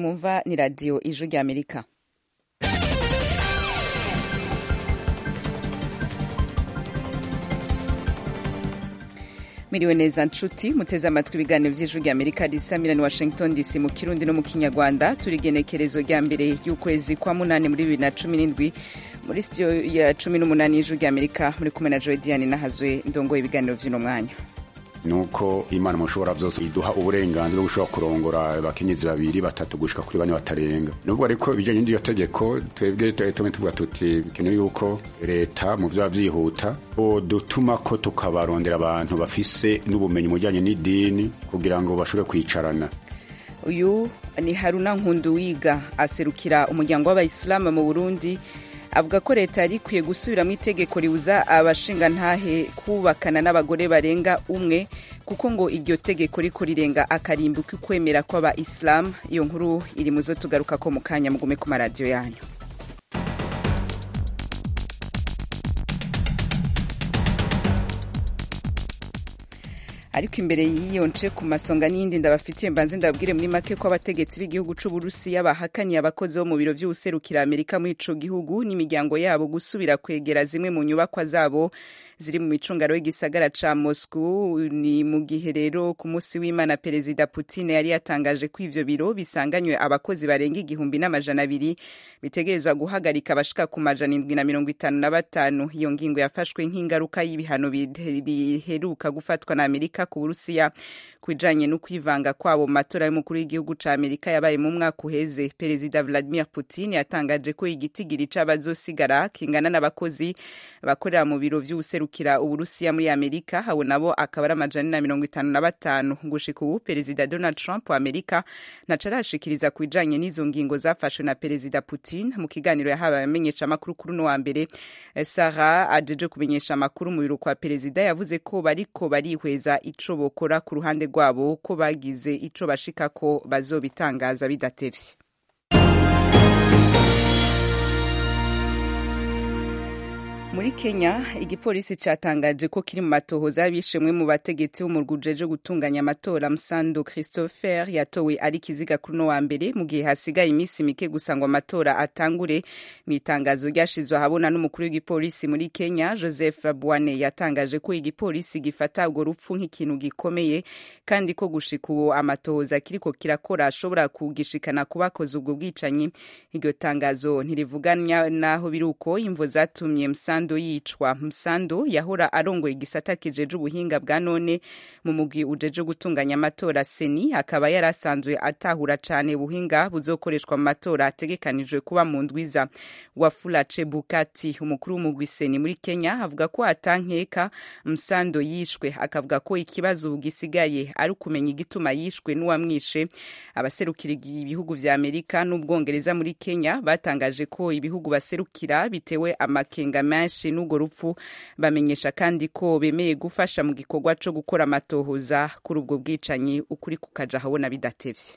mwumva ni radiyo ijwi ry'amerika miriwe neza nshuti muteze amatwi ibiganiro by'ijwi ry'amerika risa milani washington dc mu kirundi no mu kinyarwanda turi igenekerezo rya mbere y'ukwezi kwa munani muri bibiri na cumi n'indwi muri sitiyo ya cumi n'umunani y'ijwi ry'amerika muri kumwe na joe diane nahazwe ndongoye ibiganiro by'uno mwanya nuko imana mushobora byose iduha uburenganzira bwo gushobora kurongora abakenyezi babiri batatu gushika kuri bane batarenga nubwo ariko ibijanye n'iryo tegeko twebwe tume tuvuga tuti bikenewe yuko leta mu vyoba vyihuta dutuma ko tukabarondera abantu bafise n'ubumenyi mu bijanye n'idini kugira ngo bashobore kwicarana uyu ni haruna nkunduwiga aserukira umuryango w'abayisilamu mu burundi avuga ko leta yari ikwiye gusubiramo itegeko ribuza abashingantahe kubakana n'abagore barenga umwe kuko ngo iryo tegeko riko rirenga akarimbi k'ukwemera kw'abayisilamu iyo nkuru iri mu zo tugaruka ko mu kanya mugume ku maradiyo yanyu ariko imbere y'iyo nce ku masonga n'iyindi ndabafitiye mbanze ndababwire muri make ko abategetsi b'igihugu c'uburusiya bahakaniye abakozi bo mu biro vy'uwuserukira amerika muri ico gihugu n'imiryango yabo gusubira kwegera zimwe mu nyubakwa zabo ziri mu micungaro y'igisagara ca moscow ni mu gihe rero ku munsi w'imana perezida putin yari yatangaje ko ivyo biro bisanganywe abakozi barenga igihumbi n'amajana abiri bitegerezwa guhagarika abashika ku majana indwi na mirongo itanu na batanu iyo ngingo yafashwe nk'ingaruka y'ibihano biheruka gufatwa na amerika ku burusiya ku bijanye no kwivanga kwabo mu matora y'umukuru w'igihugu ca amerika yabaye mu mwaka uheze perezida vladimir putin yatangaje ko igitigiri c'abazosigara kingana n'abakozi bakorera mu biro vy'ubuserukira uburusiya muri amerika abo nabo akaba ari amajana na mirongo itanu na batanu gushika ubu perezida donald trump wa amerika ntaco arashikiriza ku bijanye n'izo ngingo zafashwe na perezida putin mu kiganiro yahawe abamenyesha amakuru kuri uno wa mbere sara ajeje kumenyesha amakuru mu biro kwa perezida yavuze ko bariko barihweza ico bokora ku ruhande rwabo ko bagize ico bashikako bazobitangaza bidatevye muri kenya igipolisi catangaje ko kiri mu matohoza y'abishemwe mu bategetsi b'umurwi ujeje gutunganya amatora msando christopher yatowe ari kiziga kuri uno wa mbere mu gihe hasigaye iminsi mike gusa ngo amatora atangure mu itangazo ryashizwe ahabona n'umukuru w'igipolisi muri kenya joseph bwane yatangaje ko igipolisi gifata urwo rupfu nk'ikintu gikomeye kandi ko gushika ubu amatohoza kiriko kirakora ashobora kugishikana ku bakoze ubwo bwicanyi iryo tangazo ntirivuganya naho biri uko imvo zatumye msando msando yicwa msando yahora arongoye igisata kijeje ubuhinga bwa none mu mugwi ujeje gutunganya amatora seni akaba yari asanzwe atahura cane ubuhinga buzokoreshwa mu matora ategekanijwe kuba mu ndwiza wafula chebukati umukuru w'umugwi seni muri kenya avuga ko atankeka msando yishwe akavuga ko ikibazo gisigaye ari ukumenya igituma yishwe n'uwamwishe abaserukira ibihugu vya amerika n'ubwongereza muri kenya batangaje ko ibihugu baserukira bitewe amakenga menshi benshi n'urwo rupfu bamenyesha kandi ko bemeye gufasha mu gikorwa co gukora amatohoza kuri ubwo bwicanyi ukuri kukaja habona bidatevye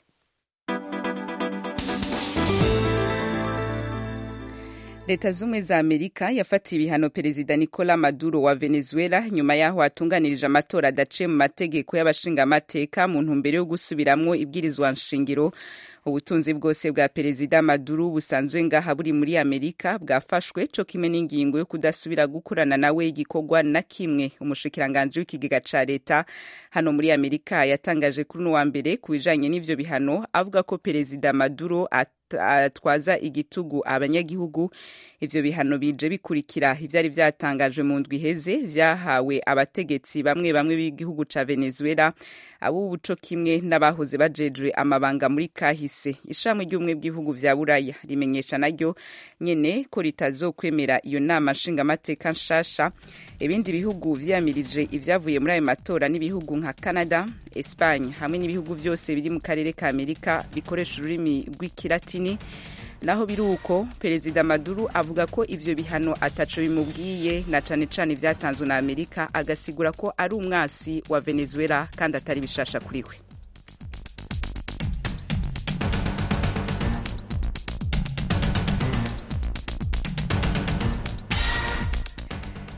leta z'ubumwe za amerika yafatiye ibihano perezida nicola maduro wa venezuela nyuma y'aho atunganirije amatora adaciye mu mategeko y'abashingamateka mu ntumbero yo gusubiramwo ibwirizwa nshingiro ubutunzi bwose bwa perezida maduro busanzwe ngaha buri muri amerika bwafashwe co kimwe n'ingingo yo kudasubira gukorana nawe igikorwa na kimwe umushikiranganji w'ikigega ca leta hano muri amerika yatangaje kuri uno wa mbere ku bijanye n'ivyo bihano avuga ko perezida maduro atwaza igitugu abanyagihugu ivyo bihano bije bikurikira ivyari vyatangajwe mu ndwi iheze vyahawe abategetsi bamwe bamwe b'igihugu ca venezuela abubu co kimwe n'abahoze bajejwe amabanga muri kahise ishami ry'ubumwe bw'ibihugu vya buraya rimenyesha naryo nyene ko ritazokwemera iyo nama nshingamateka nshasha ibindi bihugu vyamirije ivyavuye muri ayo matora n'ibihugu nka canada espagne hamwe n'ibihugu vyose biri mu karere ka amerika bikoresha ururimi rw'ikilatini naho biri uko perezida maduro avuga ko ivyo bihano ataco bimubwiye na cane cane vyatanzwe na amerika agasigura ko ari umwasi wa venezuela kandi atari bishasha kuri we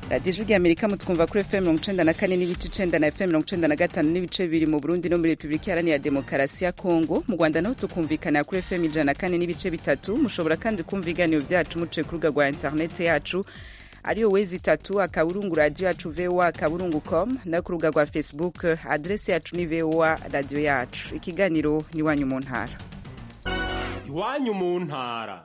radiyo ijwi amerika mutwumva kuri fm mirongo icenda na kane n'ibice icenda na fm mirongo icenda na gatanu n'ibice bibiri mu burundi no muri repubulika iharanira demokarasi ya kongo mu rwanda naho tukumvikanira kuri fm ijana na kane n'ibice bitatu mushobora kandi kumva ibiganiro vyacu muciye ku rubuga rwa interineti yacu ariyo wezi itatu akaburungu radiyo yacu voa akaburungu com no ku rubuga rwa facebook adresi yacu ni voa radiyo yacu ikiganiro ni iwanyu mu ntara iwanyu mu ntara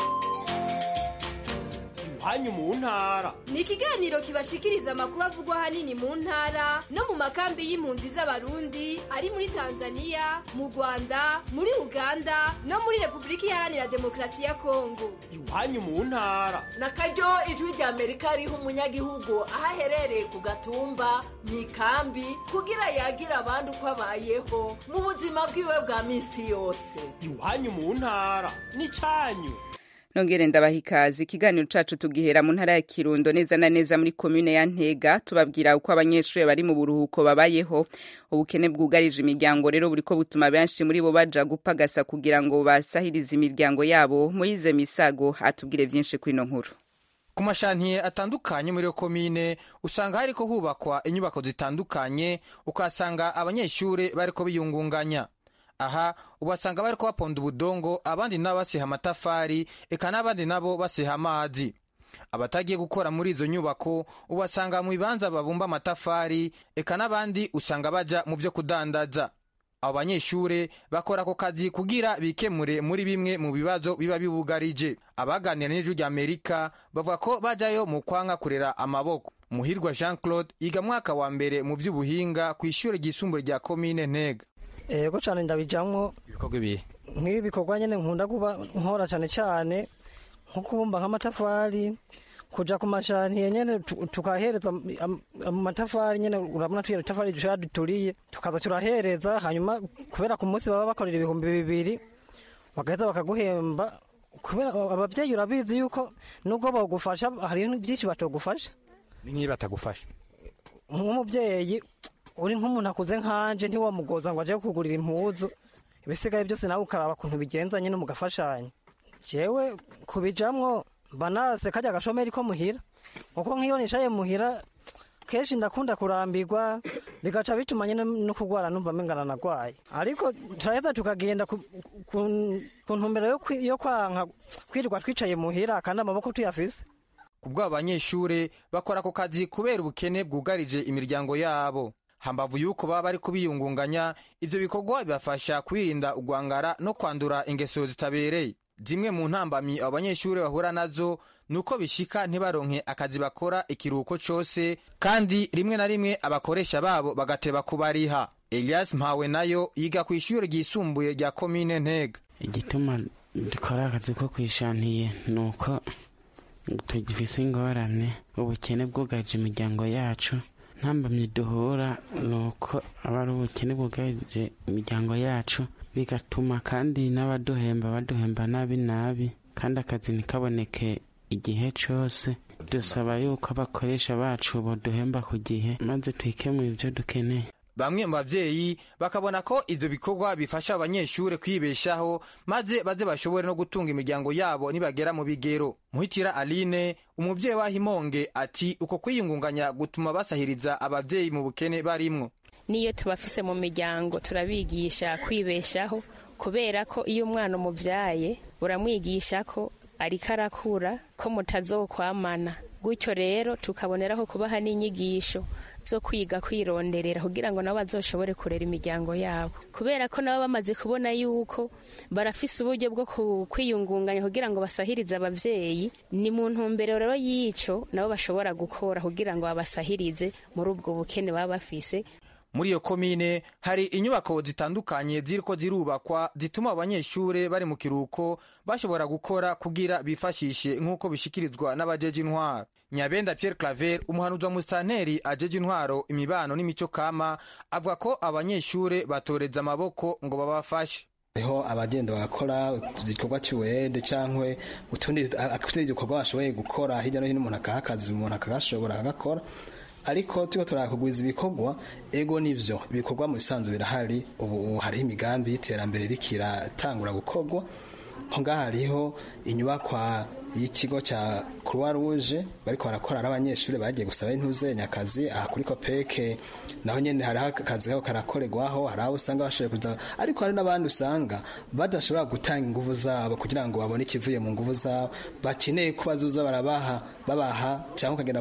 iwanyu mu ntara ni ikiganiro kibashikiriza amakuru avugwa ahanini mu ntara no mu makambi y'impunzi z'abarundi ari muri tanzania mu rwanda muri uganda no muri repubulika iharanira demokarasi ya kongo iwanyu mu ntara na karyo ijwi rya amerika riha umunyagihugu aho aherereye ku gatumba mu ikambi kugira yagira abandi uko abayeho mu buzima bwiwe bwa minsi yose iwanyu mu ntara ni cyanyu nongere ndabaha ikaze ikiganiro cacu tugihera mu ntara ya kirundo neza na neza muri komune ya ntega tubabwira uko abanyeshuri bari mu buruhuko babayeho ubukene bwugarije imiryango rero buriko butuma benshi muri bo baja gupagasa kugira ngo basahirize imiryango yabo moyize misago atubwire vyinshi kwino nkuru ku mashantiye atandukanye muri iyo komine usanga hariko hubakwa inyubako zitandukanye ukahasanga abanyeshuri bariko biyungunganya aha ubasanga bariko baponda ubudongo abandi nabo basiha amatafari eka n'abandi nabo basiha amazi abatagiye gukora muri izo nyubako ubasanga mu bibanza babumba amatafari eka n'abandi usanga baja mu vyo kudandaza abo banyeshure bakora ako kazi kugira bikemure muri bimwe mu bibazo biba bibugarije abaganira n'ijwi rya amerika bavuga ko bajayo mu kwanga kurera amaboko muhirwa jean claude yiga mwaka wa mbere mu vy'ubuhinga kw'ishure ryisumbuye rya komine ntega ego cyane ndabijamwo ibikorwa ibihe nk'ibi bikorwa nyine nkunda kuba nkora cyane cyane nko kubumba nk'amatafari kuja ku mashantiye nyene tukahereza amatafari nyene urabona tuya itafari dushobora duturiye tukaza turahereza hanyuma kubera ku munsi baba bakorera ibihumbi bibiri bagaheza bakaguhemba kubera abavyeyi urabizi yuko nubwo bogufasha hari byinshi batogufasha ni nk'iyo batagufasha nk'umuvyeyi uri nk'umuntu akuze nkanje ntiwamugoza ngo aje kugurira impuzu ibisigaye byose nawe ukaraba kuntu bigenza nyine mugafashanya jewe kubijamwo banase kajya agashomeri ko muhira kuko nk'iyo nishaye muhira kenshi ndakunda kurambirwa bigaca bituma nyine no kurwara numva mengana nagwaye ariko turaheza tukagenda ku ntumbero yo kwanka kwirirwa twicaye muhira kandi amaboko tuyafise kubw'abo banyeshure bakora ako kazi kubera ubukene bwugarije imiryango yabo hambavu yuko baba bari kubiyungunganya ivyo bikorwa bibafasha kwirinda ugwangara no kwandura ingeso zitabereye zimwe mu ntambamyi abo banyeshuri bahura nazo nuko bishika ntibaronke akazi bakora ikiruhuko cose kandi rimwe na rimwe abakoresha babo bagateba kubariha elias mpawe nayo yiga ku ishuri ryisumbuye rya komine ntega igituma dukora akazi ko kwishantiye nuko tugifise ingorane ubukene bwugarije imiryango yacu ntambamye duhura ni uko aba ari ubukene bwugarije imiryango yacu bigatuma kandi n'abaduhemba baduhemba nabi nabi kandi akazi ntikaboneke igihe cyose dusaba yuko abakoresha bacu boduhemba ku gihe maze twikemure ibyo dukeneye bamwe mu bavyeyi bakabona ko ivyo bikorwa bifasha abanyeshure kwibeshaho maze baze bashobore no gutunga imiryango yabo nibagera mu bigero muhitira aline umuvyeyi wa himonge ati uko kwiyungunganya gutuma basahiriza abavyeyi mu bukene barimwo niyo tubafise mu miryango turabigisha kwibeshaho kubera ko iyo umwana umuvyaye uramwigisha ko ariko arakura ko mutazokwamana gutyo rero tukaboneraho kubaha n'inyigisho zo kwiga kwironderera kugira ngo nabo bazoshobore kurera imiryango yabo kubera ko nabo bamaze kubona yuko barafise uburyo bwo kwiyungunganya kugira ngo basahirize abavyeyi ni mu ntumbero rero y'ico nabo bashobora gukora kugira ngo babasahirize muri ubwo bukene baba bafise muri iyo komine hari inyubako zitandukanye ziriko zirubakwa zituma abanyeshure bari mu kiruhuko bashobora gukora kugira bifashishe nk'uko bishikirizwa n'abajeje intwaro nyabenda pierre claver umuhanuzi wa musitanteri ajeje intwaro imibano n'imico kama avuga ko abanyeshure batoreza amaboko ngo babafashe hariho abagenda bagakora igikorwa cy'uwede cyangwa utundi afite igikorwa bashoboye gukora hirya no hino umuntu akaha akazi umuntu akagashobora akagakora ariko turiko turakugwiza ibikorwa ego nivyo ibikorwa mu bisanzwe birahari ubu hariho imigambi y'iterambere iriko iratangura gukorwa nko ngaha hariho inyubakwa y'ikigo cya croix rouge bariko barakora ari abanyeshuri bagiye gusaba intuze nyakazi aha kuri kopeke naho nyene hariho akazi kako karakorerwaho hari abo usanga bashoboye kuza ariko hari n'abandi usanga badashobora gutanga inguvu zabo kugira ngo babone ikivuye mu nguvu zabo bakeneye ko bazuza barabaha babaha cyangwa ukagenda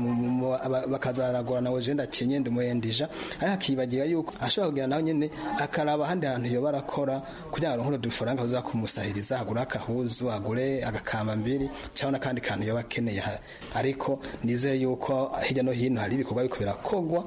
bakaza baragorana ngo jenda kenye ndumuyendija ariko akibagira yuko ashobora kugenda naho nyene akaraba ahandi hantu yoba arakora kugira ngo aronke udufaranga baza kumusahiriza agure akahuzu agure agakamba mbiri cyangwa n'akandi kantu yoba akeneye ariko nizeye yuko hirya no hino hari ibikorwa biko birakogwa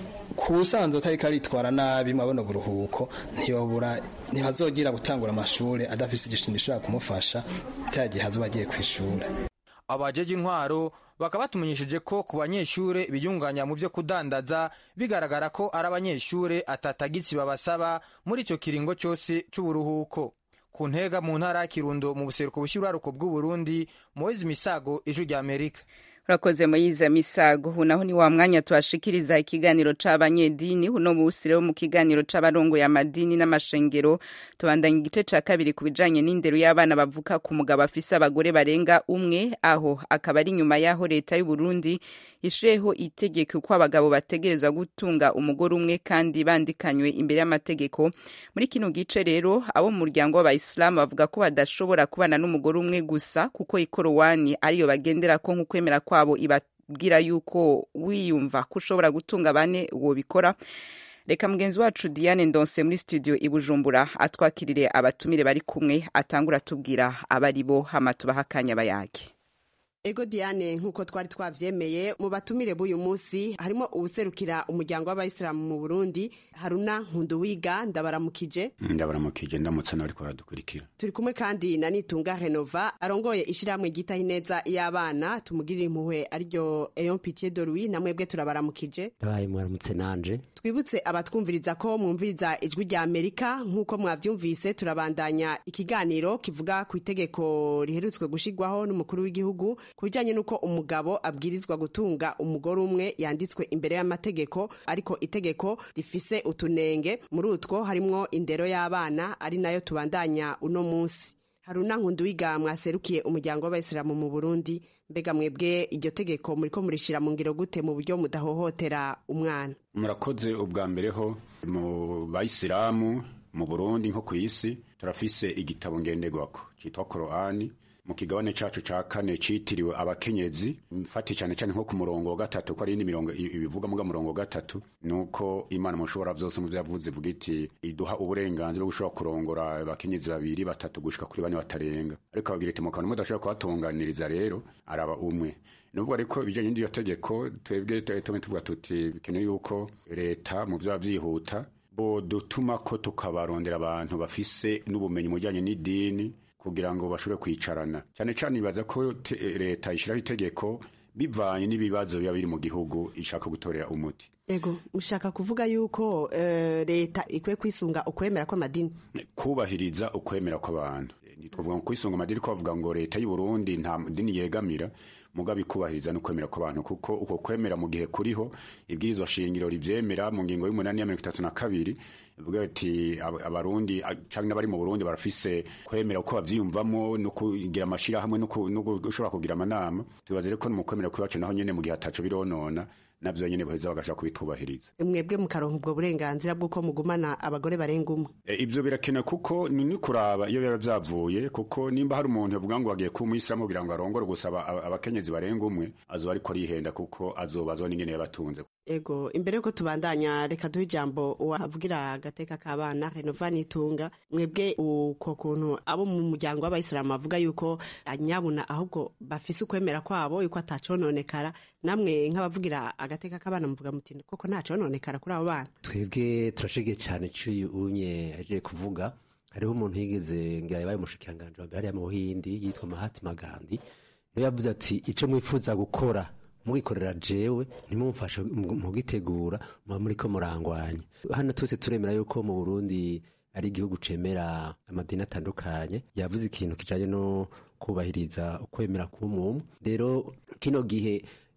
ku busanzwe utari karitwara nabi mwabona uburuhuko ntiyobura ntihazogira gutangura amashuri adafise igishinga gishobora kumufasha cya gihe azoba agiye ku ishuri abajeje intwaro bakaba batumenyesheje ko ku banyeshure biyunganya mu byo kudandaza bigaragara ko ari abanyeshure atatagitsi babasaba muri icyo kiringo cyose cy'uburuhuko ku ntega mu ntara ya kirundo mu buseruko bushyiraruko bw'uburundi moise misago ijwi rya amerika urakoze muyiza misago ubu naho ni wa mwanya tuhashikiriza ikiganiro c'abanyedini uno musi rero mu kiganiro c'abarongoye amadini n'amashengero tubandanya igice ca kabiri ku bijanye n'indero y'abana bavuka ku mugabo afise abagore barenga umwe aho akaba ari nyuma y'aho leta y'u Burundi ishireho itegeko ko abagabo bategerezwa gutunga umugore umwe kandi bandikanywe imbere y'amategeko muri kino gice rero abo mu muryango w'abayisilamu bavuga ko badashobora kubana n'umugore umwe gusa kuko ikorowani ariyo bagenderako nk'ukwemera kwabo ibabwira yuko wiyumva ko ushobora gutunga bane uwo bikora reka mugenzi wacu diane ndonse muri studio i bujumbura atwakirire abatumire bari kumwe atangura atubwira abari bo hama tubaha akanya bayage ego diane nk'uko twari twavyemeye mu batumire b'uyu munsi harimo uwuserukira umuryango w'abayisilamu mu burundi haruna nkunduwiga ndabaramukije ndabaramukije ndamutse n'abariko baradukurikira turi kumwe kandi na nitunga renova arongoye ishirahamwe ryitaho ineza y'abana tumugirira impuhwe ariryo eyon pitié de louis na mwebwe turabaramukije ndabaye mwaramutse nanje twibutse abatwumviriza ko mwumviriza ijwi rya amerika nk'uko mwavyumvise turabandanya ikiganiro kivuga ku itegeko riherutswe gushigwaho n'umukuru w'igihugu ku bijyanye n'uko umugabo abwirizwa gutunga umugore umwe yanditswe imbere y'amategeko ariko itegeko rifise utunenge muri utwo harimwo indero y'abana ari nayo tubandanya uno munsi haruna nkunduwiga mwaserukiye umuryango w'abayisilamu mu burundi mbega mwebwe iryo tegeko muriko murishira mu ngiro gute mu buryo mudahohotera umwana murakoze ubwa mbere ho mu bayisilamu mu burundi nko ku isi turafise igitabo ngenderwako citwa korani mu kigabane cacu ca kane citiriwe abakenyezi mfati cyane cyane nko ku murongo wa gatatu ko ari indi mirongo ibivuga muga murongo wa gatatu nuko imana mushobora vyose mu vyavuze ivuga iti iduha uburenganzira bwo gushobora kurongora abakenyezi babiri batatu gushika kuri bane batarenga ariko ababwira iti mukabona mudashobora kubatunganiriza rero araba umwe nuvuga ariko ibijanye n'iryo tegeko twebwe tume tuvuga tuti bikenewe yuko leta mu vyaba vyihuta bo dutuma ko tukabarondera abantu bafise n'ubumenyi mu bijanye n'idini kugira ngo bashobore kwicarana cyane cyane ibaza ko leta ishyiraho itegeko bivanye n'ibibazo biba biri mu gihugu ishaka gutorera umuti ego mushaka kuvuga yuko uh, leta ikwiye kwisunga ukwemera kw'amadini kubahiriza ukwemera kw'abantu twavuga ngo kwisunga amadini ko bavuga ngo leta y'u Burundi nta dini yegamira mugabe ikubahiriza no kwemera kw'abantu kuko uko kwemera mu gihe kuriho ibwirizwa shingiro rivyemera mu ngingo y'umunani ya mirongo itatu na kabiri ivuga ati abarundi canke n'abari mu Burundi barafise kwemera uko bavyiyumvamo no kugira amashirahamwe no gushobora kugira amanama tubaze reko mu kwemera kw'iwacu naho nyene mu gihe ataco bironona navyo nyene baheza bagashaka kubitubahiriza mwebwe mukaronka ubwo burenganzira bw'uko mugumana abagore barenga umwe e, ivyo birakenewe kuko ni kuraba iyo biba vyavuye kuko nimba hari umuntu yavuga ngo agiye kuba umuyisilamu kugira ngo arongore gusaba abakenyezi barenga umwe azoba ariko arihenda kuko azobazwa n'ingene yabatunze ego imbere yuko tubandanya reka duhe ijambo uwavugira agateka k'abana renova nitunga mwebwe uko kuntu abo mu muryango w'abayisilamu bavuga yuko nyabuna ahubwo bafise ukwemera kwabo yuko atacononekara namwe nk'abavugira agateka k'abana muvuga muti koko ntacononekara kuri abo bana twebwe turashigiye cyane cy'uyu unye aje kuvuga hariho umuntu yigeze ngira yabaye umushikiranganje wa mbere hariya mu buhindi yitwa mahatima gandhi niwe yavuze ati ico mwifuza gukora mugikorera jewe ntimumfashe mugitegura muba muriko murangwanya hano twese turemera yuko mu burundi ari igihugu cemera amadini atandukanye yavuze ikintu kijanye no kubahiriza ukwemera k'umwumwe rero kino gihe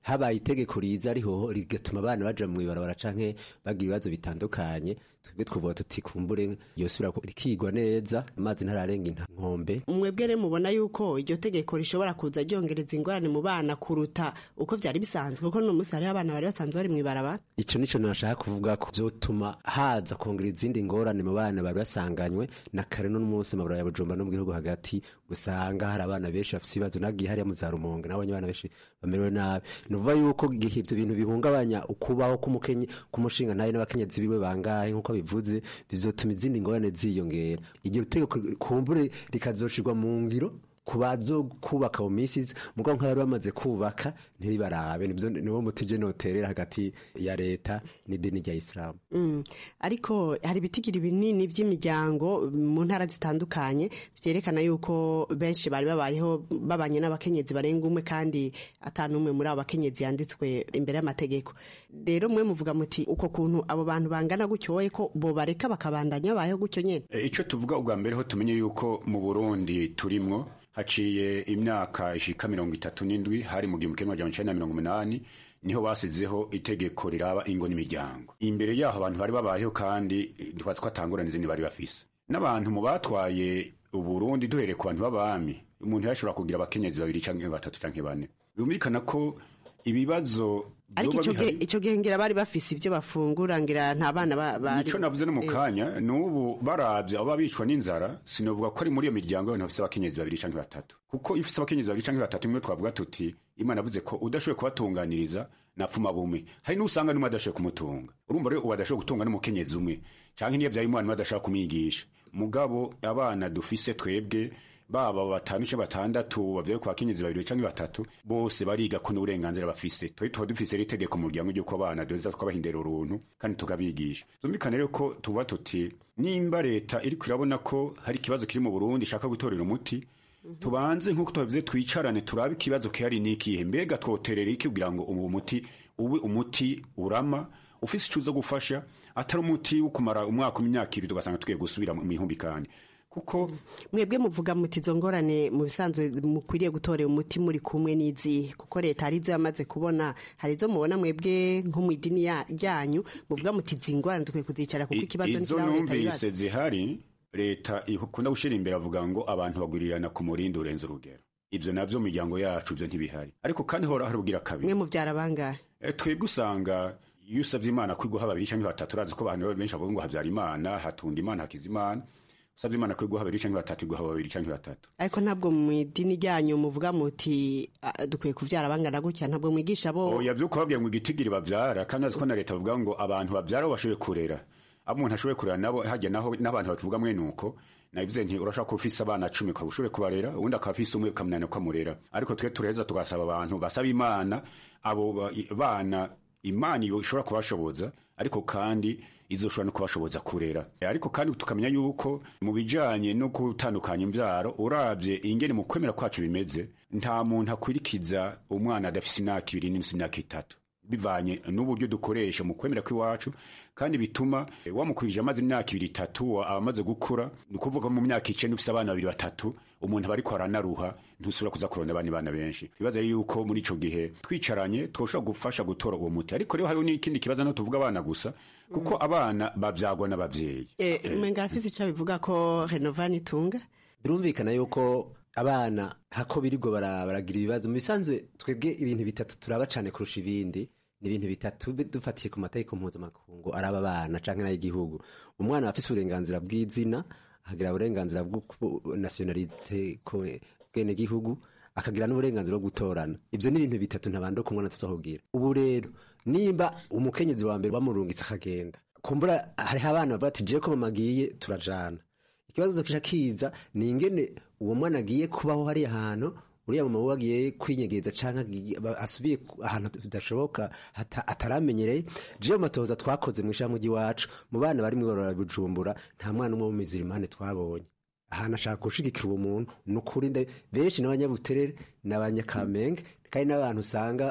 habaye itegeko riza ariho rigatuma abana baja mu ibarabara canke bagira ibibazo bitandukanye twebwe twovuga tuti kumbure yosubira rikigwa neza amazi ntararenga inkombe mwebwe rero mubona yuko iryo tegeko rishobora kuza ryongereza ingorane mu bana kuruta uko vyari bisanzwe kuko no munsi hariho abana bari basanzwe bari mw'ibarabara ico nico nashaka kuvuga ko vyotuma haza kongera izindi ngorane mu bana bari basanganywe na kare no munsi mabura ya Bujumbura no mu gihugu hagati usanga hari abana benshi bafite ibibazo nagiye hariya mu za Rumonge nabonye abana benshi bamerewe nabi nuvuga yuko igihe ivyo bintu bihungabanya ukubaho k'umukenyi k'umushinga nawe n'abakenyezi biwe bangahe nk'uko bivuze bizotuma izindi ngorane ziyongera iryo tegeko kumbure rikazoshirwa mu ngiro ku bazo kubaka mu minsi iza mugabo nk'abari bamaze kubaka ntibarabe nibyo niwo mutije noterera hagati ya leta n'idini rya isilamu Mm. ariko hari ibitigiri binini by'imiryango mu ntara zitandukanye vyerekana yuko benshi bari babayeho babanye n'abakenyezi barenga umwe kandi ata n'umwe muri abo bakenyezi yanditswe imbere y'amategeko rero mwe muvuga muti uko kuntu abo bantu bangana gutyoye ko bo bareka bakabandanya babayeho gutyo nyene E, ico tuvuga ubwa mbere ho tumenye yuko mu Burundi turimwo haciye imyaka ishika mirongo itatu n'indwi hari mu gihumbi kimwe amajana icenda na mirongo umunani niho basizeho itegeko riraba ingo n'imiryango imbere yaho abantu bari babayeho kandi ntitwazi ko atangurana izindi bari bafise n'abantu mu batwaye uburundi duhereye ku bantu b'abami umuntu yashobora kugira abakenyezi babiri canke batatu canke bane bumvikana ko ibibazo ariko vyoba ico gihe bihari- ico gihe ngira bari bafise ivyo bafungura ngira nta bana ba- bari nico navuze no mu Eh. kanya n'ubu baravye abo babicwa n'inzara sinovuga ko ari muri iyo miryango y'abantu bafise abakenyezi babiri canke batatu kuko iyo ufise abakenyezi babiri canke batatu nimwe twavuga tuti imana yavuze ko udashoboye kubatunganiriza napfuma bumwe hari n'usanga n'umwe adashoboye kumutunga urumva rero ubu adashoboye gutunga n'umukenyezi umwe canke niyo vyaye umwana umwe adashobora kumwigisha mugabo abana dufise twebwe baba batanu canke batandatu bavyaye ku bakenyezi babiri canke batatu bose bariga ko n'uburenganzira bafise twari tuba dufise rero itegeko mu muryango ry'uko abana duheza tukabahindera uruntu kandi tukabigisha zumvikane rero ko tuba tuti nimba leta iriko irabona ko hari ikibazo kiri mu burundi ishaka gutorera umuti tubanze nk'uko tubavuze twicarane turabe ikibazo kihari n'ikihe mbega twoterera iki kugira ngo uwo muti ube umuti urama ufise ico uza gufasha atari umuti wo kumara umwaka imyaka ibiri tugasanga tugiye gusubira mu ihumbikane kuko mwebwe muvuga muti izo ngorane mu bisanzwe mukwiriye gutorera umuti muri kumwe n'izihe kuko leta hari izo yamaze kubona hari izo mubona mwebwe nko mu idini ya- ryanyu muvuga muti izi ngorane dukwiye kuzicara kuko ikibazo izo ntikiraho leta numvise yibaza zihari leta ikunda gushyira imbere avuga ngo abantu bagurirana ku murindi urenze urugero ibyo nabyo mu miryango yacu ibyo ntibihari ariko kandi hora hari ubwira kabiri mwe mubyara bangahe Eh, twebwe usanga iyo usabye imana kwiguha babiri cyangwa batatu urazi ko abantu benshi bavuga ngo habyara imana hatunda imana hakiza imana usabye imana kwiguha babiri cyangwa batatu iguha babiri cyangwa batatu ariko ntabwo mu idini ryanyu muvuga muti "Ah, dukwiye kubyara bangana gutya ntabwo mwigisha bo oya byo kubabwira ngo igitigiri babyara kandi azi ko na leta bavuga ngo abantu babyara bo bashoboye kurera abo umuntu ashoboye kurera nabo hajya naho n'abantu batuvuga mwe nuko nabivuze nti urashaka ko ufise abana cumi ukaba ushoboye kubarera ubundi akaba afise umwe ukamunanira ko amurera ariko twe tureza tugasaba abantu basaba imana abo ba- bana imana iyo ishobora kubashoboza ariko kandi izoshobora no kubashoboza kurera ariko kandi tukamenya yuko mu bijanye no gutandukanya imvyaro uravye ingene mu kwemera kwacu bimeze nta muntu akwirikiza umwana adafise imyaka ibiri n'imisi imyaka itatu bivanye n'uburyo dukoresha mu kwemera kw'iwacu kandi bituma eh, wamukurije amaze imyaka ibiri itatu wa- amaze gukura ni ukuvuga mu myaka icenda ufise abana babiri batatu umuntu aba ariko aranaruha ntusubira kuza kurondera abandi bana benshi ibibazo ari yuko muri ico gihe twicaranye twoshobora gufasha gutora uwo muti ariko rero hariho n'ikindi kibazo no tuvuga abana gusa kuko abana bavyagwa n'abavyeyi umenga arafise icyo bivuga ko renovani itunga birumvikana yuko abana hako birirwa bara- baragira ibibazo mu bisanzwe twebwe ibintu bitatu turaba cane kurusha ibindi ni ibintu bitatu bi- dufatiye ku mategeko mpuzamakungu araba abana canke n'ay'igihugu umwana aba afise uburenganzira bw'izina akagira uburenganzira bwo nasiyonalite bwene gihugu akagira n'uburenganzira bwo gutorana ivyo ni ibintu bitatu ntabando ku mwana tuzohubwira ubu rero nimba umukenyezi wa mbere bamurungitse akagenda kumbura hariho abana bavuga ati jewe ko mama agiye turajana ikibazo kica kiza ni ingene uwo mwana agiye kubaho hariya hantu uriya mama we agiye kwinyegeza canke agiye- ba- asubiye ku- ahantu bidashoboka hata- ataramenyereye jewe mu matohoza twakoze mu ishamwe ry'iwacu mu bana bari mw'ibarora bujumbura nta mwana umwe w'umuzirimane twabonye ahantu ashaka gushigikira uwo muntu ni ukuri nde benshi n'abanyabuterere n'abanyakamenge kandi n'abantu usanga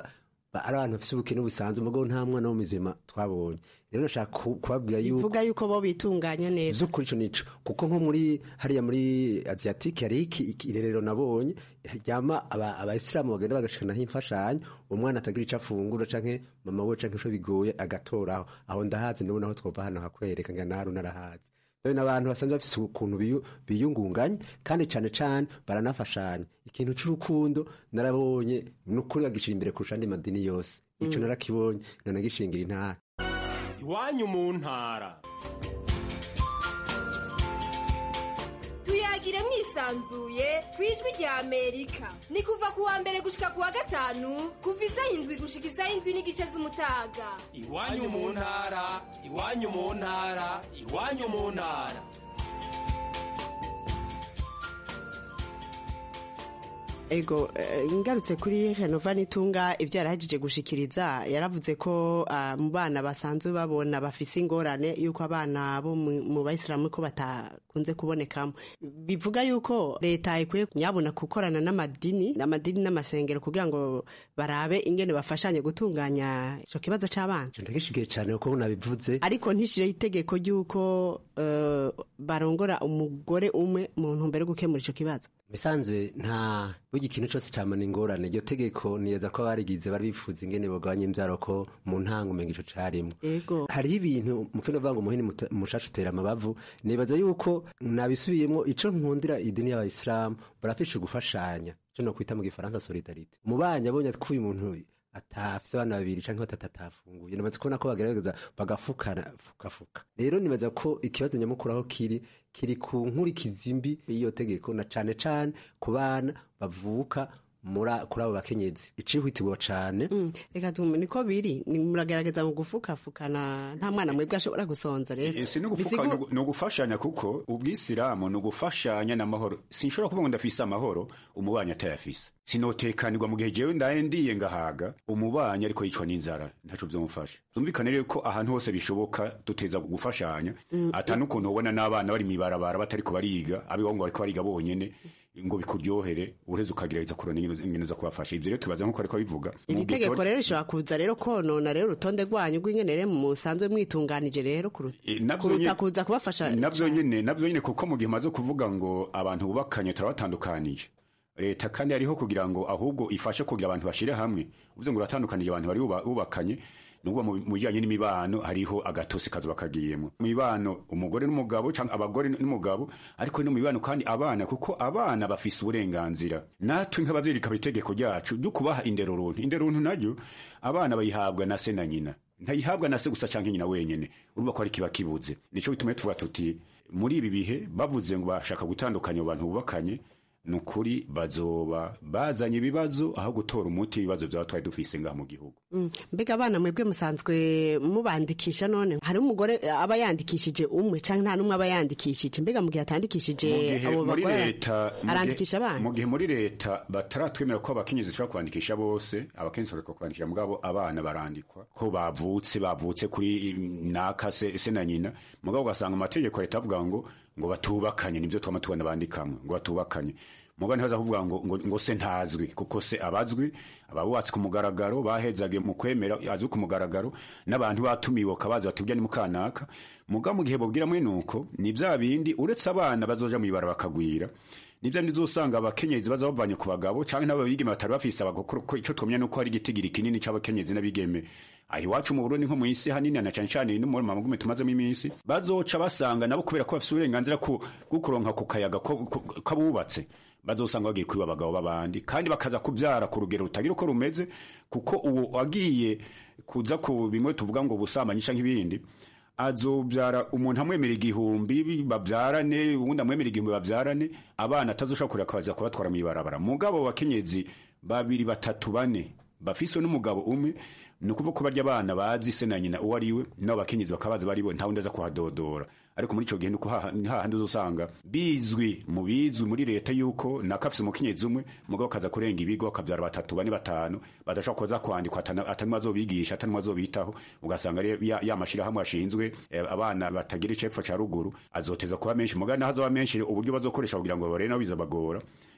ba- ari abantu bafise ubukene busanzwe mugabo nta mwana w'umuzima twabonye rero nashaka ku- kubabwira yuko bivuga yuko bo bitunganya neza z'ukuri ico nico kuko nko muri hariya muri asiatique hari iki iki- irerero nabonye ryama aba- abayisilamu bagenda bagashikanaho imfashanyo umwana atagira ico afungura canke mama we canke ico bigoye agatoraho aho ndahazi ndabona aho twova hano hakwereka nga naru narahazi rero n'abantu basanzwe bafise ukuntu biyu- biyungunganya kandi cane cane baranafashanya ikintu c'urukundo narabonye nukuri bagishira imbere kurusha andi madini yose ico narakibonye nanagishingira intara iwanyu mu ntara tuyagire mwisanzuye ku ijwi rya amerika ni kuva ku wa mbere gushika ku wa gatanu kuva isaha indwi gushika isaha indwi n'igice z'umutaga iwanyu mu ntara iwanyu mu ntara iwanyu mu ntara ego eh, ngarutse kuri renova nitunga ibyo yarahagije gushikiriza yaravuze ko ah, mu bana basanzwe babona bafise ingorane yuko abana bo mu mu bayisilamu ko batakunze kubonekamo bivuga yuko leta ikwiye nyabona gukorana n'amadini n'amadini n'amasengero kugira ngo barabe ingene bafashanye gutunganya ico kibazo c'abana ndagishigiye cyane kuko nabivuze ariko ntishireho itegeko ry'uko eh, barongora umugore umwe mu ntumbero yo gukemura ico kibazo bisanzwe nta burya ikintu cyose camana ingorane iryo tegeko niyeza ko barigize bari bifuza ingene bagabanya imbyaro ko mu ntango umenga ico carimwo ego hariho ibintu mukino bavuga ngo umuhini muta- mushasha utera amabavu nibaza yuko nabisubiyemo ico nkundira idini y'abayisilamu barafishe gufashanya ico no kwita mu gifaransa solidarite mu banyi abonye ko uyu muntu atafise abana babiri canke batatu atafunguye nibaza kubona ko bagerageza bagafukana fukafuka rero nibaza ko ikibazo nyamukuru aho kiri kiri ku nkurikizi mbi y'iyo tegeko na cane cane ku bana bavuka muri- kuri abo bakenyezi icihutirwa cane reka tume niko biri ni muragerageza mu gufukafukana nta mwana mwebwe ashobora gusonza rero si nugufuka Bisigu- ni ugufashanya kuko ubwisilamu ni ugufashanya n'amahoro sinshobora kuvuga ngo ndafise amahoro umubanyi atayafise sinotekanirwa mu gihe jewe ndaye ndiye ngahaga umubanyi ariko yicwa n'inzara ntaco vyomufasha zumvikane rero ko ahantu hose bishoboka duteza gufashanya Mm. ata n'ukuntu ubona n'abana bari mw'ibarabara batariko bariga abiho ngo bariko bariga bonyene ngo bikuryohere ureze ukagerageza kurona ingene zo kubafasha ivyo rero tubaza nkuko ariko bivuga iri tegeko rero rishobora kuza rero konona rero urutonde rwanyu rw'ingene rero musanzwe mwitunganije rero kuruta Eh, navyo kuruta nyene- kuza kubafasha navyo nyene navyo nyene kuko mu gihe maze kuvuga ngo abantu bubakanye turabatandukanije leta kandi hariho kugira ngo ahubwo ifashe kugira abantu bashire hamwe uvuze ngo uratandukanije abantu bari buba- bubakanye nubwo mu mu bijanye n'imibano hariho agatosi kazoba kagiyemo mu mibano umugore n'umugabo canke abagore n'umugabo ariko no mu mibano kandi abana kuko abana bafise uburenganzira natwe nk'abavyeyi rikaba itegeko ryacu ryo kubaha indero runtu indero runtu naryo abana bayihabwa na se na nyina ntayihabwa na se gusa canke nyina wenyene urumva ko ari kiba kibuze nico gituma tuvuga tuti muri ibi bihe bavuze ngo bashaka gutandukanya abo bantu bubakanye ni ukuri bazoba bazanye ibibazo aho gutora umuti w'ibibazo vyaba twari dufise ngaha mu gihugu Mm, mbega abana mwebwe musanzwe mubandikisha none hari umugore eh, aba yandikishije umwe canke nta n'umwe aba yandikishije mbega mu gihe atandikishije Mu gihe abo muri bagore leta mu gihe- arandikisha abana mu gihe muri leta bataratwemera ko abakenyezi bashobora kwandikisha bose abakenyezi bareka kwandikisha mugabo abana barandikwa ko bavutse bavutse kuri naka se, se na nyina mugabo ugasanga amategeko ya leta avuga ngo ngo batubakanye nivyo twama tubona bandikamwe ngo batubakanye mugabo ntibaza kuvuga ngo, ngo, ngo se ntazwi kuko se abazwi ababubatse ku mugaragaro bahezage mu kwemera azwi ku mugaragaro n'abantu batumiwe kabazi bati burya ni mukanaka mugabo mu gihe bobwira mwe nuko ni vya bindi uretse abana bazoja mwibara bakagwira nivyo nizosanga abakenyezi baza bavanye ku bagabo canke n'abo bigeme batari bafise abagokuru ko ico twomenya nuko hari igitigiri kinini c'abakenyezi n'abigeme aho iwacu mu Burundi nko mu isi hanini na cane cane no mu magume tumazemo iminsi bazoca basanga nabo kubera ko bafise uburenganzira ku bwo kuronka ku kayaga ko- ko- k'abubatse bazosanga bagiye kwiba abagabo b'abandi kandi bakaza kubyara ku rugero rutagira uko rumeze kuko uwo wagiye kuza ku bimwe tuvuga ngo ubusambanyi canke ibindi azobyara umuntu amwemera igihumbi babyarane ubundi amwemera igihumbi babyarane abana atazoshobora kureka akaza kubatwara mw'ibarabara mugabo bakenyezi babiri batatu bane bafise n'umugabo umwe ni ukuvuga ko barya abana bazi se na nyina uwo ari we nabo bakenyezi bakabazi bari bo ntawundi aza kuhadodora ariko muri ico gihe nuko haha- ni hahandi uzosanga bizwi mu bizwi muri leta yuko nakafise umukenyezi umwe mugabo akaza kurenga ibigo akavyara batatu bane batanu badashobora kuza kwandikwa atana- atanumwe azobigisha atanumwe azobitaho ugasanga ari ya, ya mashirahamwe ashinzwe eh, abana batagira icepfo ca ruguru azoteza kuba menshi mugabo naho azoba menshi uburyo bazokoresha kugira ngo barebe nabo bizabagora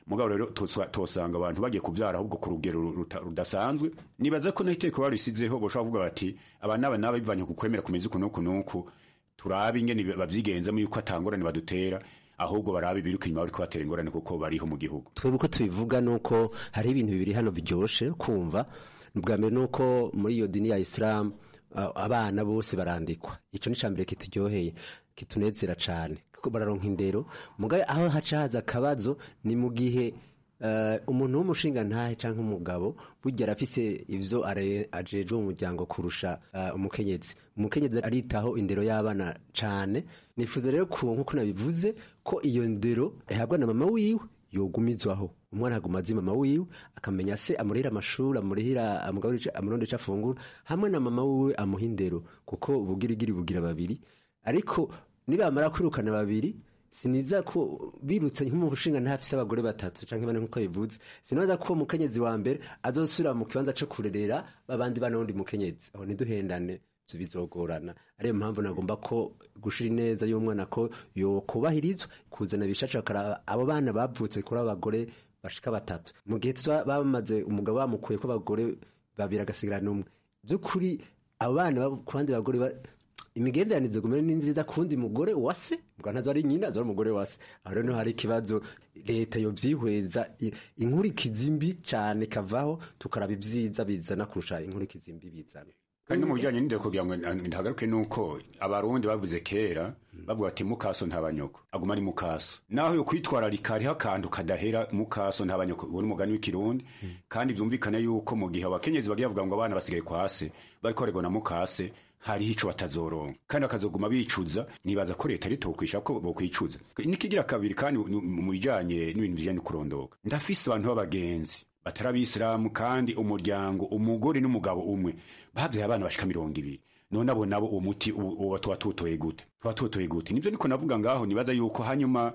mugabo rero toswa- tosanga abantu bagiye kuvyara ahubwo ku rugero ruta- rudasanzwe nibaza ko n'iteko barisizeho boshobora kuvuga bati aba n'aba n'aba bivanye ku kwemera kumeze uku n'uku n'uku turabe ingene bavyigenzamo yuko atangorane badutera ahubwo barabe ibiruka inyuma bariko batera ingorane kuko bariho mu gihugu twebwe uko tubivuga ni uko hari ibintu bibiri hano biryoshe kumva ubwa mbere ni uko muri iyo dini ya isilamu a- abana bose barandikwa icyo ni mbere kituryoheye kitunezera cyane kuko bararonka indero mugabe aho haca haza akabazo ni mu gihe eh, umuntu w'umushinga ntahe cyangwa umugabo burya arafise ivyo are- ajejwe mu muryango kurusha eh, umukenyezi umukenyezi aritaho indero y'abana cane nifuza rero ku nkuko nabivuze ko iyo ndero ihabwa na mama wiwe yogumizwaho umwana aguma azi mama wiwe akamenya se amurihira amashuri amurihira amugaburira amuronda ico afungura hamwe na mama wiwe amuha indero kuko ubugirigiri bugira babiri ariko nibamara kwirukana babiri siniza ko birutse nk'umushinga ntafise abagore batatu canke bane nkuko bivuze sinoza ko uwo mukenyezi wa mbere azosubira mu kibanza co kurerera babandi bana wundi mukenyezi aho ntiduhendane ivyo bizogorana ariyo mpamvu nagomba ko gushira ineza y'umwana ko yokubahirizwa kuzana bishaca bakaraba abo bana bavutse kuri abagore bashika batatu mu gihe tuza bamaze umugabo bamukuye ko abagore babiri agasigarana umwe by'ukuri abo bana baba ku bandi bagore ba- imigenderanire gumere ni nziza kundi mugore wase mbwa ntazo ari nyina zo ari umugore wase aho rero niho hari ikibazo leta yovyihweza i- inkurikizi mbi cane kavaho tukaraba ivyiza bizana kurusha inkurikizi mbi bizana kandi no mu bijanye n'indero kugira ngo ndahagaruke nuko abarundi bavuze kera bavuga ati mukaso ntabanyoko aguma ari mukaso naho yo kwitwararika hariho akantu kadahera mukaso ntabanyoko uwo ni umugani w'ikirundi kandi vyumvikana yuko mu gihe abakenyezi bagiye bavuga ngo abana basigaye kwase bariko baregwa na mukase hariho ico batazoronka kandi bakazoguma bicuza nibaza ko leta ritokwisha ko bokwicuza nikigira kabiri kandi mu bijanye n'ibintu bijanye no kurondoka ndafise abantu b'abagenzi batari abisilamu kandi umuryango umugore n'umugabo umwe bavyaye abana bashika mirongo ibiri none abo nabo uwo muti uwo uwo tuba tutoye gute tuba tutoye gute nivyo niko navuga ngaho nibaza yuko hanyuma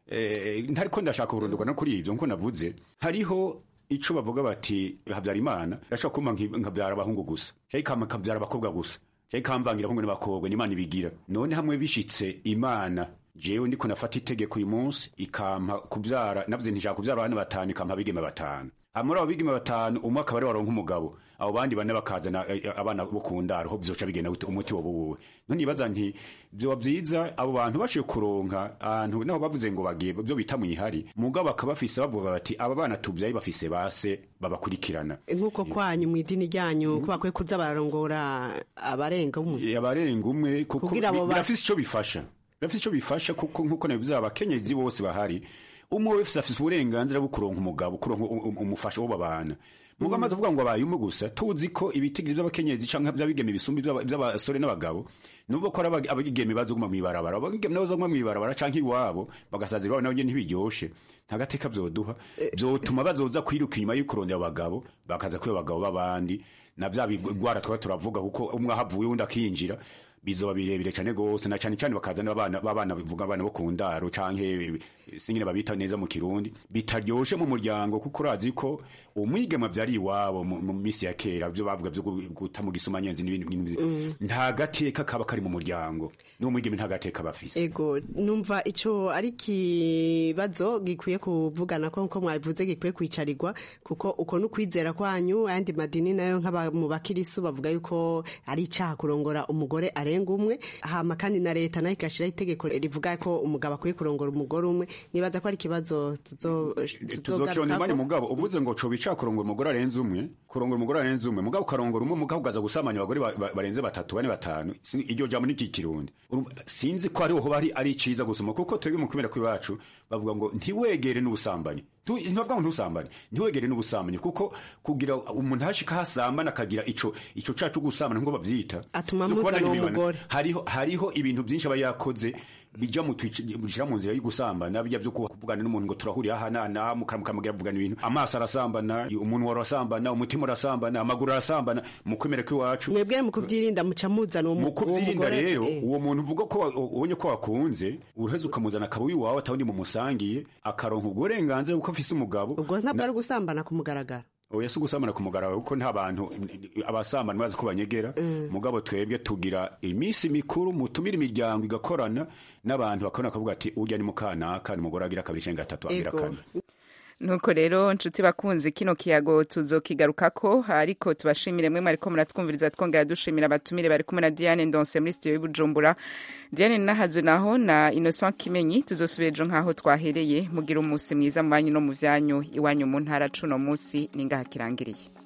eh, ntariko ndashaka kurondorwa no kuri ivyo nkuko navuze hariho ico bavuga bati habyarimana irashobora kumpa nki- nkavyara abahungu gusa canke ikama nkavyara abakobwa gusa canke ikamvangira abahungu n'abakobwa n'imana ibigira none hamwe bishitse imana jewe ndiko nafata itegeko uyu munsi ikampa kuvyara navuze ntishaka kuvyara abana batanu ikampa abigeme batanu muri abo bigeme batanu umwe akaba ari waronka umugabo abo bandi bane bakazana eh, eh, abana bo ku ndaro ho bizoca bigenda gute umuti woba uwuwe none nibaza nti vyoba vyiza abo bantu bashoboye kuronka ahantu naho bavuze ngo bagiye byo bita mwihari mugabo bakaba bafise bavuga bati aba bana tuvyaye bafise base babakurikirana nk'uko kwanyu mu idini ryanyu ko bakwiye kuza bararongora abarenga umwe abarenga umwe kuko Kugira abo bi- ba- birafise ico bifasha birafise ico bifasha kuko nkuko nabivuze abakenyezi bose bahari umwe wese afise uburenganzira bwo kuronka umugabo kuronka um- um- umufasha wo babana mugabo amaze avuga ngo abaye umwe gusa tuzi ko ibitigiri vy'abakenyezi canke vy'abigeme bisumba ivy'aba- vy'abasore n'abagabo nuvuga ko ari aba- abigeme bazoguma mw'ibarabara abigeme nabo bazoguma mw'ibarabara canke iwabo bagasazira iwabo nabo nyene ntibiryoshe nta gateka vyoduha vyotuma bazoza kwiruka inyuma y'ukurondera abagabo bakaza kwiba abagabo b'abandi na vya bigwara twaba turavuga kuko umwe ahavuye uwundi akinjira bizoba birebire cyane gose na cyane cyane bakazana abana babana bivuga abana bo ku ndaro canke singine babita neza mu kirundi bitaryoshe mu muryango kuko urazi ko umwigema vyari iwabo mu mu misi ya kera byo bavuga byo gu- guta mu gisuma nyenzi n'ibindi n'ibindi. Mm. nta gateka kaba kari mu muryango n'umwigeme nta gateka bafise ego numva ico ari kibazo gikwiye kuvugana ko nko mwabivuze gikwiye kwicarirwa kuko uko n'ukwizera kwanyu ayandi madini nayo nk'aba mu bakirisu bavuga yuko ari icaha kurongora umugore arenga umwe hama kandi na leta nayo igashiraho itegeko rivuga ko umugabo akwiye kurongora umugore umwe nibaza ko ari ikibazo tuzo- tuzokirondera imanya tuzogarukako mugabo uvuze ngo coba ica kurongora umugore arenze umwe kurongora umugore arenze umwe mugabo ukarongora umwe mugabo ukaza gusamanya abagore ba- ba- barenze batatu bane batanu Si- iryo jambo ni kikirundi Urumva, sinzi ko ariho hoba ari ari ciza gusoma kuko twebwe mu kumera kw'iwacu bavuga ngo ntiwegere n'ubusambanyi Tu- ntibavuga ngo ntusambanyi ntiwegere n'ubusambanyi kuko kugira umuntu hashika hasambana akagira ico ico cacu gusambana nkuko bavyita Atuma Zo kubona muzana uwo ntibibana. mugore. hariho hariho ibintu byinshi aba yakoze bija mu twici bishira mu nzira yo gusambana bijya byo kuvugana n'umuntu ngo turahurira aha na na mukamugira vugana ibintu amaso arasambana umuntu warasambana umutima urasambana amaguru arasambana mu kwemera kw'iwacu mwebwe mu kubyirinda muca muzana uwo mu- mu uwo kubyirinda mugore rero eh. uwo muntu uvuga ko wa- ubonye ko wakunze uraheza ukamuzana akaba iwawe atawundi mumusangiye akaronka ubwo burenganzira kuko afise umugabo ubwo ntabwo ari gusambana ku mugaragaro oya si ugusambana ku mugaragaro kuko nta bantu abasambana bazi ko banyegera mugabo twebwe tugira iminsi mikuru mutumira imiryango igakorana n'abantu bakabona bakavuga ati urya ni mukanaka ni umugore agira kabiri canke gatatu agira Ego. kane nuko rero nshuti bakunzi kino kiyago tuzokigarukako ariko tubashimire mwe mwariko muratwumviriza twongera dushimira abatumire bari kumwe na Diane Ndonse muri studio y'Ibujumbura Diane Nahazo naho na Innocent Kimenyi tuzosubira ejo nkaho twahereye mugira umunsi mwiza mu banyu no mu vyanyu iwanyu mu ntara cuno munsi ningaha kirangiriye